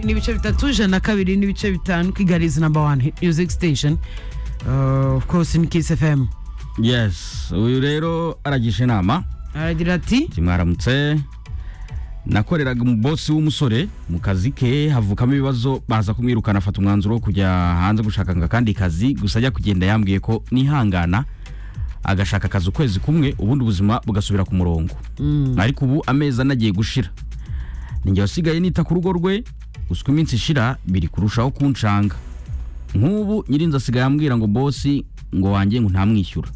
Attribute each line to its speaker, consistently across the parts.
Speaker 1: n'ibice bitatu ijana na kabiri n'ibice bitanu kigali is number one hit music station uh, of course in kiss fm
Speaker 2: yes uyu rero aragisha inama
Speaker 1: aragira ati
Speaker 2: kimwaramutse nakoreraga mu bosi w'umusore mu kazi ke havukamo ibibazo baza kumwirukana afata umwanzuro wo kujya hanze gushaka ngo akandi kazi gusa ajya kugenda yambwiye ko nihangana agashaka akazi ukwezi kumwe ubundi ubuzima bugasubira ku murongo ariko ubu amezi ane agiye gushira ninjye wasigaye nita ku rugo rwe gusa uko iminsi ishira biri kurushaho kunshanga nk'ubu nyirinzu asigaye ambwira ngo bosi ngo wanjye ngo ntamwishyura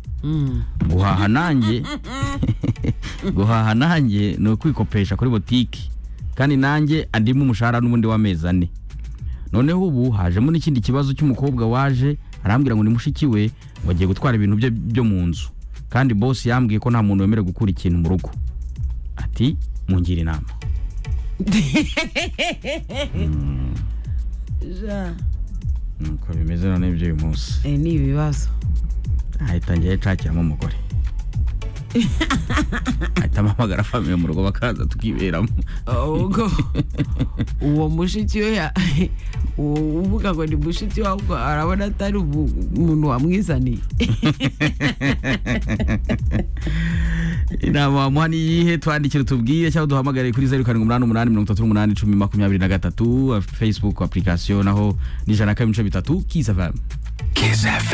Speaker 2: guhaha nanjye guhaha nanjye ni ukwikopesha kuri botiki kandi nanjye andimo umushahara n'ubundi w'amezi ane noneho ubu hajemo n'ikindi kibazo cy'umukobwa waje arambwira ngo ni mushiki we ngo agiye gutwara ibintu bye byo mu nzu kandi bosi yambwiye ko nta muntu wemerewe gukura ikintu mu rugo ati mungire inama
Speaker 1: Ja,
Speaker 2: nuko bimeze none by'uyu munsi
Speaker 1: eh, ni ibibazo
Speaker 2: ahita ngiye nshakiramo umugore ahita mpamagara famiye mu rugo bakaza tukiberamo
Speaker 1: ubwo uwo mushiki we ya- uwo uvuga ngo ni mushiki we ahubwo arabona atari umu- umuntu wamwizaniye
Speaker 2: inama wamuha ni iyihe twandikire tubwire cyangwa duhamagare kuri zeru karindwi umunani umunani mirongo itatu n'umunani icumi makumyabiri na gatatu facebook application naho ni ijana na kabiri ibice bitatu kizavam
Speaker 3: Kiss FM.